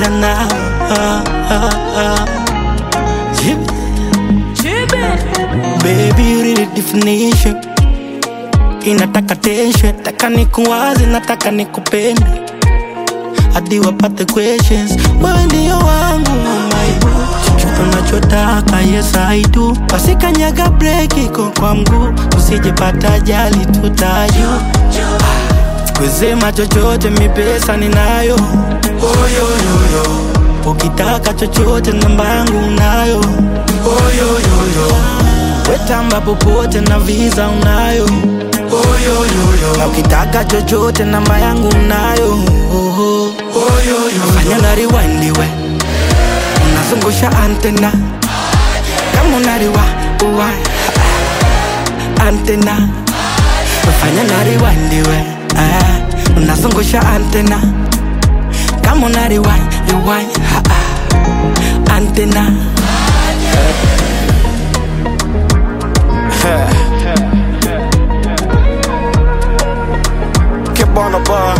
cheza nao ah, ah, ah. Jib- Baby, you really definition inataka tension, taka nikuwaze, nataka nikupende hadi wapate questions. Wewe ndio wangu my chochote unachotaka, yes I do. Wasikanyaga break iko kwa mguu, usijepata ajali tutayu kusema chochote, mi pesa ninayo oyoyoyo ukitaka chochote, namba yangu unayo oyoyoyo wetamba popote na visa unayo oyoyoyo na ukitaka chochote, namba yangu unayo oho oyoyoyo fanya na rewind we unazungusha antena kama unariwa uwa antena fanya na rewind we ah, unazungusha antena kama una rewind rewind ha, ah, antena Keep on the bar.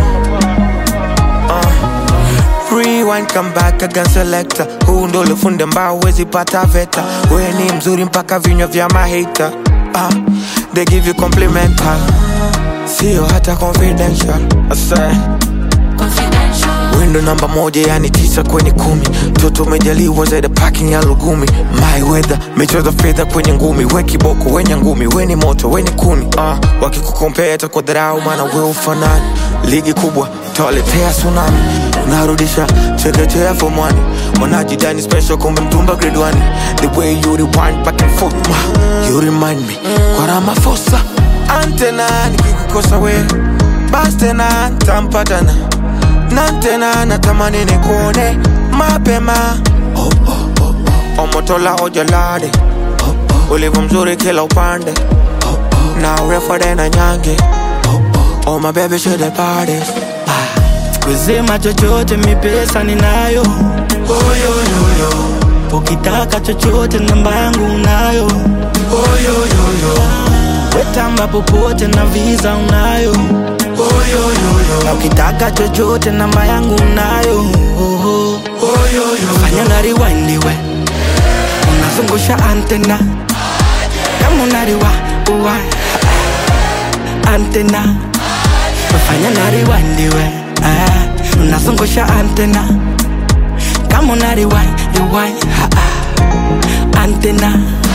Uh. Rewind, come back again selector. Huu ndo ulifunde mbao wezi pata veta. We ni mzuri mpaka vinywa vya mahita. Uh. They give you complimental. Sio hata confidential. I say. Window namba moja yani tisa kwenye kumi toto umejaliwa zaidi parking ya lugumi my weather michezo fedha kwenye ngumi we kiboko wenye ngumi we ni moto we ni kuni uh, wakikukompea kwa dharau maana we ufanani ligi kubwa tawaletea tsunami unarudisha chekechea fomwani wanajidani special kumbe mtumba grade one the way you rewind back and forth ma, you remind me kwa Ramaphosa antena nikikukosa we bas tena ntampatana na tena natamani nikuone mapema oh, oh, oh, oh. omotola ojalade oh, oh. ulivyo mzuri kila upande oh, oh. na urefu na nyange oh, oh. oh my baby should the parties kusema chochote, mi pesa ninayo oyoyoyo ukitaka chochote, namba yangu unayo oyoyoyo wetamba popote na visa unayo oyoyoyo na ukitaka chochote, namba yangu unayo oho oyoyo fanya na rewind we unazungusha antena kama unariwa uwa antena fanya na rewind we ah, unazungusha antena kama una rewind rewind ha, ah, antena